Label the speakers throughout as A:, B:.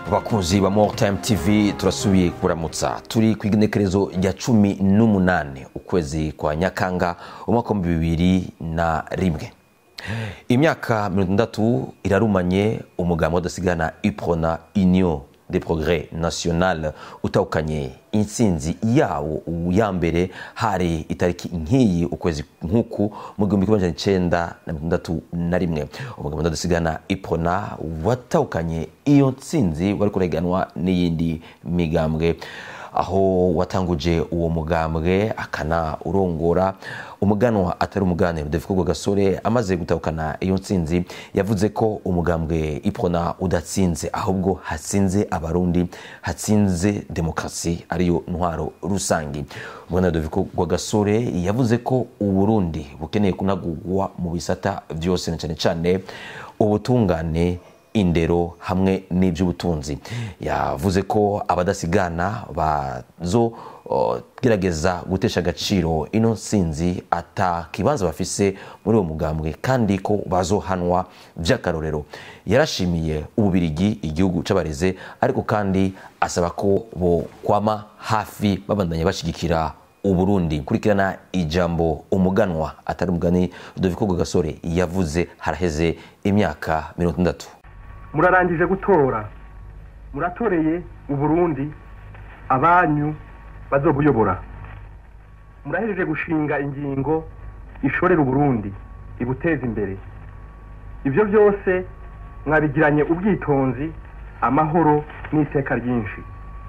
A: bakunzi ba more time tv turasubiye kuramutsa turi ku igenekerezo rya cumi n'umunani ukwezi kwa nyakanga umwaka wa bibiri na rimwe imyaka mirongo itandatu irarumanye umugambi wadasigana iprona union de progrès national utahukanye intsinzi yawo ya mbere hari itariki nk'iyi ukwezi nk'uku mu gihumbi kimwe magana icenda na mirongo itandatu na rimwe umugambi wadasigana iprona watahukanye iyo ntsinzi wari kureganwa n'iyindi migambwe aho watanguje uwo mugambwe akana urongora umuganwa atari umuganiro David Gasore amaze gutahukana iyo ntsinzi yavuze ko umugambwe iprona udatsinze ahubwo hatsinze abarundi hatsinze demokarasi ariyo ntwaro rusangi umuganwa David Gasore yavuze ko uburundi bukeneye kunagurwa mu bisata byose na cyane cyane ubutungane indero hamwe n'iby'ubutunzi yavuze ko abadasigana bazo gerageza gutesha agaciro ino nsinzi ata kibanza bafise muri uwo mugambwe kandi ko bazohanwa by'akarorero yarashimiye ububirigi igihugu c'abareze ariko kandi asaba ko bo kwama hafi babandanya bashyigikira uburundi kurikirana ijambo umuganwa atari umugani Rudoviko Gasore yavuze haraheze imyaka mirongo itandatu
B: murarangije gutora muratoreye uburundi abanyu bazobuyobora murahejeje gushinga ingingo ishorera uburundi ibuteza imbere ibyo byose mwabigiranye ubwitonzi amahoro n'iteka ryinshi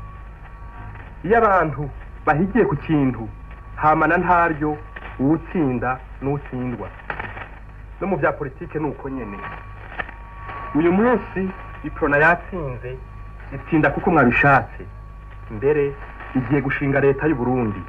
B: iyo abantu bahigiye ku kintu hamana ntaryo uwutsinda n'utsindwa no mu bya politike ni uko nyine uyu munsi iprona yatsinze itsinda kuko mwabishatse mbere igiye gushinga leta y'u Burundi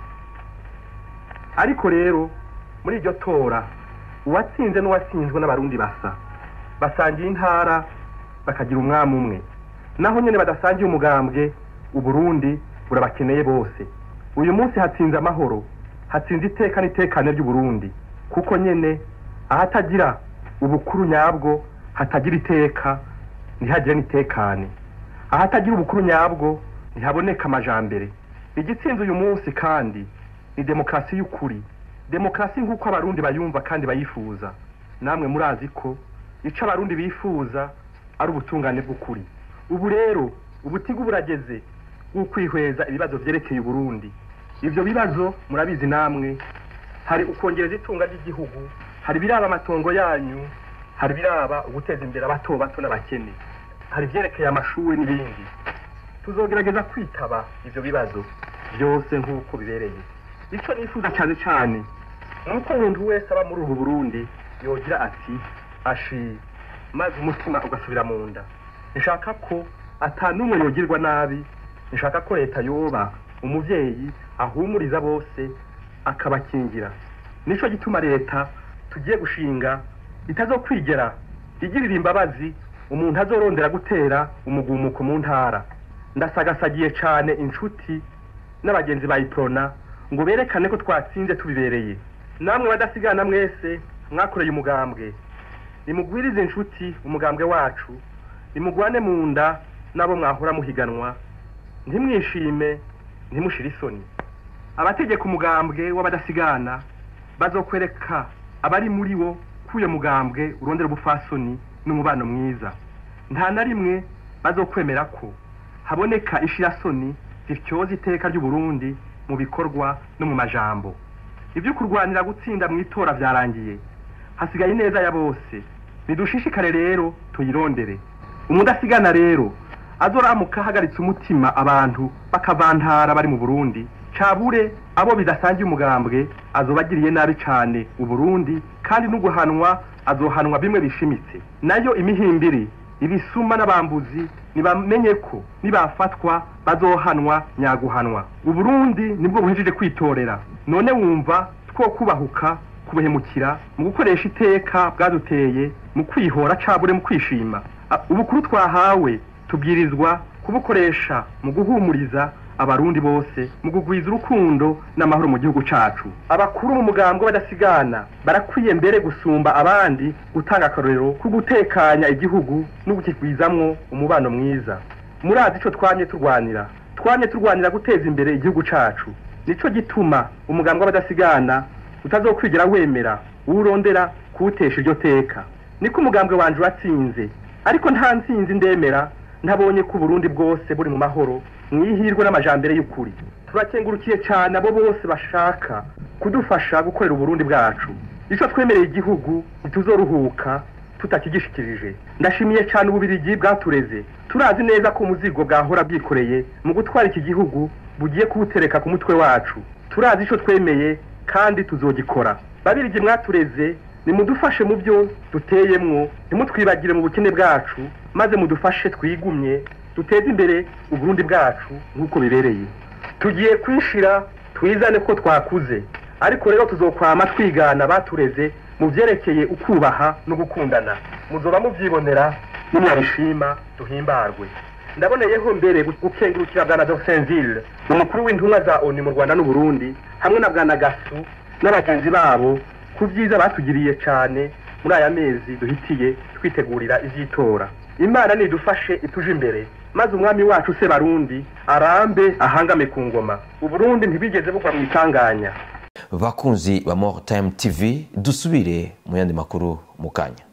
B: ariko rero muri iryo tora uwatsinze n'uwatsinzwe n'abarundi basa basangiye intara bakagira umwami umwe naho nyine badasangiye umugambwe uburundi burabakeneye bose uyu munsi hatsinze amahoro hatsinze iteka n'itekane ry'uburundi kuko nyine ahatagira ubukuru nyabwo hatagira iteka ntihagire n'itekane ahatagira ubukuru nyabwo ntihaboneka amajambere igitsinze uyu munsi kandi ni demokarasi y'ukuri demokarasi nk'uko abarundi bayumva kandi bayifuza namwe murazi ko icyo abarundi bifuza ari ubutungane bw'ukuri ubu rero ubutigu burageze bw'ukwihweza ibibazo byerekeye uburundi ibyo bibazo murabizi namwe hari ukongereza itunga ry'igihugu hari ibiraba amatongo yanyu hari ibiraba uguteza imbere abato bato n'abakene hari ibyerekeye amashuri n'ibindi tuzogerageza kwitaba ibyo bibazo byose nk'uko bibereye icyo nifuza cyane cyane ni uko umuntu wese aba muri ubu burundi yogira ati ashi maze umutima ugasubira mu nda nshaka ko atanumwe yogirwa nabi nshaka ko leta yoba umubyeyi ahumuriza bose akabakingira nicyo gituma leta tugiye gushinga itazokwigera igirira imbabazi umuntu azorondera gutera umugumuko mu ntara ndasagasagiye cyane inshuti n'abagenzi ba iprona ngo berekane ko twatsinze tubibereye namwe badasigana mwese mwakoreye umugambwe nimugwirize inshuti umugambwe wacu nimugwane mu nda n'abo mwahora muhiganwa ntimwishime ntimushire isoni abategeka umugambwe w'abadasigana bazokwereka abari muri wo ko uyo mugambwe urondera ubupfasoni n'umubano mwiza nta na rimwe bazokwemera ko haboneka ishirasoni zityoza iteka ry'uburundi mu bikorwa no mu majambo ibyo kurwanira gutsinda mu itora byarangiye hasigaye ineza ya bose nidushishikare rero tuyirondere umudasigana rero azoramuka ahagaritse umutima abantu bakavantara bari mu burundi cabure abo bidasangiye umugambwe azobagiriye nabi cane uburundi kandi n'uguhanwa azohanwa bimwe bishimitse nayo imihimbiri ibisuma n'abambuzi nibamenye ko nibafatwa bazohanwa nyaguhanwa uburundi nibwo buhejeje kwitorera none wumva two kubahuka kubuhemukira mu gukoresha iteka bwaduteye mu kwihora cabure mu kwishima ubukuru twahawe tubwirizwa kubukoresha mu guhumuriza abarundi bose mu kugwiza urukundo n'amahoro mu gihugu cacu abakuru mu mugambwe badasigana barakwiye mbere gusumba abandi gutanga akarorero ko gutekanya igihugu no gukigwizamwo umubano mwiza murazi ico twanye turwanira twanye turwanira guteza imbere igihugu cacu nico gituma umugambi w'abadasigana utazokwigera wemera uwurondera kuwutesha iryo teka niko umugambwe wanje watsinze ariko nta ntsinzi ndemera ntabonye ko uburundi bwose buri mu mahoro mwihirwe n'amajambere y'ukuri turakengurukiye cyane abo bose bashaka kudufasha gukorera uburundi bwacu ico twemereye igihugu ntituzoruhuka tutakigishikirije ndashimiye cyane ububirigi bwatureze turazi neza ko umuzigo bwahora bwikoreye mu gutwara iki gihugu bugiye kuwutereka ku mutwe wacu turazi ico twemeye kandi tuzogikora babirigi mwatureze nimudufashe mu byo duteyemwo ntimutwibagire mu bukene bwacu maze mudufashe twigumye duteze imbere uburundi bwacu nk'uko bibereye tugiye kwishira twizane ko twakuze ariko rero tuzokwama twigana batureze mu byerekeye ukubaha no gukundana muzoba mubyibonera nimwabishima duhimbarwe ndaboneyeho mbere gukengurukira bwana Dorsenville umukuru w'intumwa za ONU mu Rwanda n'Uburundi hamwe na bwana Gasu n'abagenzi babo ku byiza batugiriye cyane muri aya mezi duhitiye twitegurira ivy'itora imana nidufashe ituje imbere maze umwami wacu se barundi arambe ahangame ku ngoma uburundi ntibigeze bugwa mu itanganya
A: bakunzi ba more time tv dusubire mu yandi makuru mu kanya